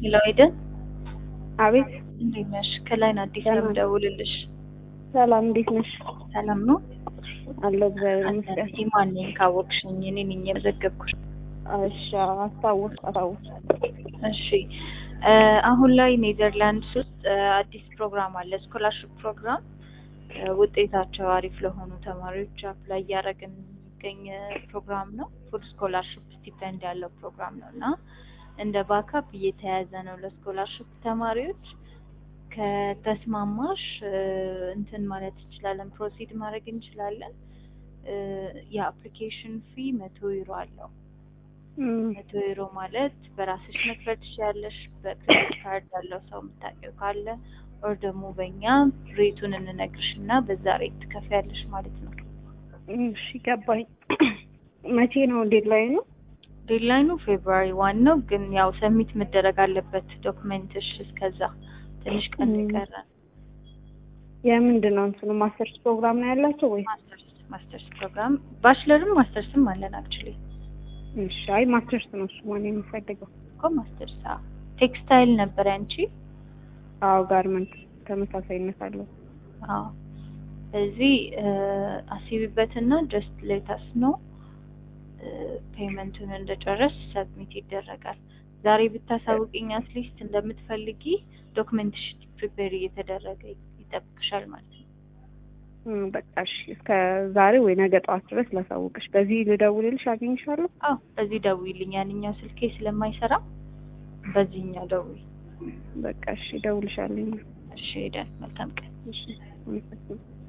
ሄሎ ኤደን፣ አቤት እንዴት ነሽ? ከላይ ነው አዲስ ሰላም። የምደውልልሽ። ሰላም፣ እንዴት ነሽ? ሰላም ነው? አለሁ እግዚአብሔር ይመስገን። አዲስ ማን ነኝ ካወቅሽኝ እኔ ነኝ የመዘገብኩሽ። እሺ፣ አስታወስ አስታወስ። እሺ እ አሁን ላይ ኔዘርላንድስ ውስጥ እ አዲስ ፕሮግራም አለ፣ ስኮላርሽፕ ፕሮግራም እ ውጤታቸው አሪፍ ለሆኑ ተማሪዎች አፕላይ እያደረግን የሚገኝ ፕሮግራም ነው። ፉል ስኮላርሽፕ ስቲፐንድ ያለው ፕሮግራም ነው እና እንደ ባካፕ እየተያዘ ነው ለስኮላርሽፕ ተማሪዎች። ከተስማማሽ እ እንትን ማለት እንችላለን፣ ፕሮሲድ ማድረግ እንችላለን። እ የአፕሊኬሽን ፊ መቶ ዩሮ አለው። እም፣ መቶ ዩሮ ማለት በራስሽ መክፈል ትችያለሽ። በክሬዲት ካርድ ያለው ሰው የምታውቂው ካለ ኦር ደግሞ በእኛ ሬቱን እንነግርሽ እና በዛ ሬት ትከፍያለሽ ማለት ነው። እሺ ገባኝ። መቼ ነው ዴድላይኑ? ዴድላይኑ ፌብሩዋሪ ዋን ነው፣ ግን ያው ሰሚት መደረግ አለበት ዶክመንትሽ። እስከዛ ትንሽ ቀን እም። ይቀራል። የምንድን ነው እንትኑ ማስተርስ ፕሮግራም ነው ያላቸው ወይ? ማስተርስ ማስተርስ ፕሮግራም ባችለርም ማስተርስም አለን አክቹሊ እሺ፣ አይ ማስተርስ ነው እሱ ማን የሚፈልገው? እኮ ማስተርስ አዎ። ቴክስታይል ነበር ያንቺ? አዎ፣ ጋርመንት ተመሳሳይነት አለው። አዎ እዚህ አስቢበትና ጀስት ሌታስ ነው ፔመንቱን እንደጨረስ ሰብሚት ይደረጋል። ዛሬ ብታሳውቅኝ አትሊስት እንደምትፈልጊ ዶክመንትሽ ፕሪፔር እየተደረገ ይጠብቅሻል ማለት ነው። እም፣ በቃ እሺ፣ እስከ ዛሬ ወይ ነገ ጠዋት ድረስ ላሳውቅሽ። በዚህ ልደውልልሽ አገኝሻለሁ? አዎ በዚህ ደውይልኝ። ያንኛው ስልኬ ስለማይሰራ በዚህኛው ደውይ። በቃ እሺ፣ እደውልሻለሁ። እሺ ሄደን መልካም ቀን። እሺ፣ አመሰግናለሁ።